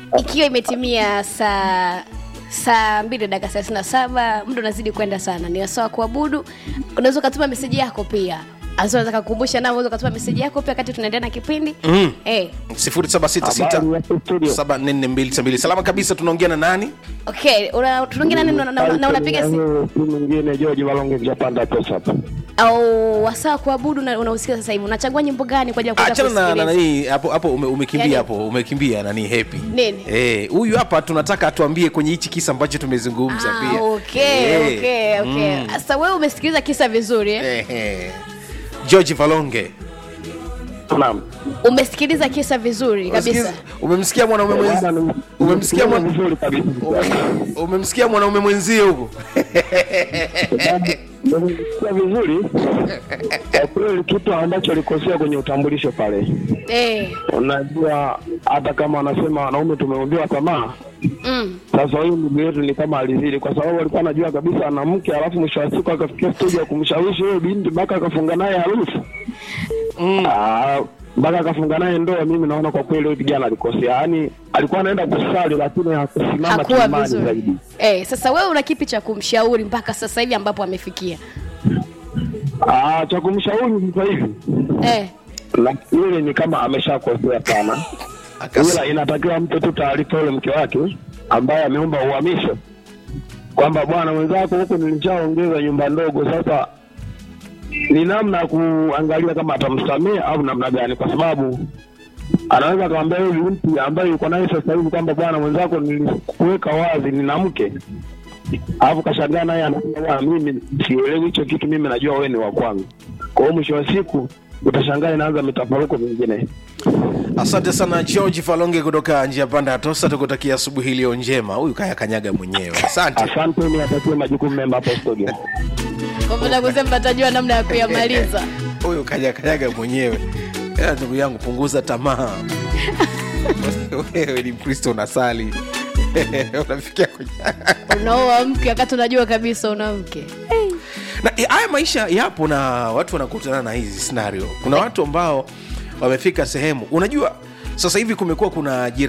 ikiwa imetimia saa saa mbili dakika thelathini na saba muda unazidi kwenda sana ni wasawa kuabudu unaweza ukatuma meseji yako pia anaweza kukumbusha nao unaweza ukatuma meseji yako pia wakati tunaendelea na kipindi Mm. eh, 0766744292 salama kabisa tunaongea na nani okay una- tunaongea nani na- na- na unapiga si si mwingine George Walonge Japanda pesa hapa. au wasaa kuabudu na unausikia sasa hivi unachagua nyimbo gani kwa ajili ya kuweza achana na na kusikiliza? nani hapo hapo ume, umekimbia Yani- hapo umekimbia nani happy Nini? eh huyu hapa tunataka atuambie kwenye hichi kisa ambacho tumezungumza Ah, pia okay, Eh, okay, okay. mm, Sasa wewe umesikiliza kisa vizuri eh? eh, eh. George Valonge Naam. umesikiliza kisa vizuri kabisa Umesikiza- umemsikia mwanaume mwenzi Bwana, ni- umemsikia mwana- vizuri kabisa. umemsikia mwanaume mwenzie huko Nimesikia vizuri. Kwa kweli kitu ambacho alikosea kwenye utambulisho pale. eh, Unajua hata kama wanasema wanaume tumeumbiwa tamaa, mm. sasa huyu ndugu yetu ni kama alizidi, kwa sababu alikuwa anajua kabisa ana mke, alafu mwisho wa siku akafikia stage ya kumshawishi huyo binti mpaka akafunga naye harusi Ah, mpaka akafunga naye ndoa. Mimi naona kwa kweli huyu kijana alikosea, yaani alikuwa anaenda kusali lakini hakusimama hakuwa kiimani vizuri zaidi. eh, sasa wewe una kipi cha kumshauri mpaka sasa hivi ambapo amefikia Ah, cha kumshauri sasa hivi eh, na yule ni kama ameshakosea sana, Akas- ila inatakiwa mpe tu taarifa yule mke wake ambaye ameomba uhamisho kwamba bwana mwenzako huko nilishaongeza nyumba ndogo, sasa ni namna ya kuangalia kama atamsamehe au namna gani, kwa sababu anaweza akamwambia yule binti ambaye yuko naye sasa hivi kwamba bwana mwenzako nilikuweka wazi nina mke, alafu kashangaa naye anasema bwana, mimi sielewi hicho kitu, mimi najua wewe ni wa kwangu. Kwa hiyo mwisho wa siku utashangaa inaanza mitafaruko mingine. asante sana george falonge kutoka njia panda ya tosa tukutakia asubuhi iliyo njema huyu kaya kanyaga mwenyewe asante Asante, ni atakie majukumu mema hapo studio. kwamba kusema atajua namna ya kuyamaliza huyu kanya kanyaga mwenyewe Ila ndugu yangu punguza tamaa wewe ni mkristo unasali unafikia kwenye unaoa mke wakati unajua kabisa una mke na eh, haya maisha yapo na watu wanakutana na hizi scenario kuna watu ambao wamefika sehemu unajua sasa hivi kumekuwa kuna ajira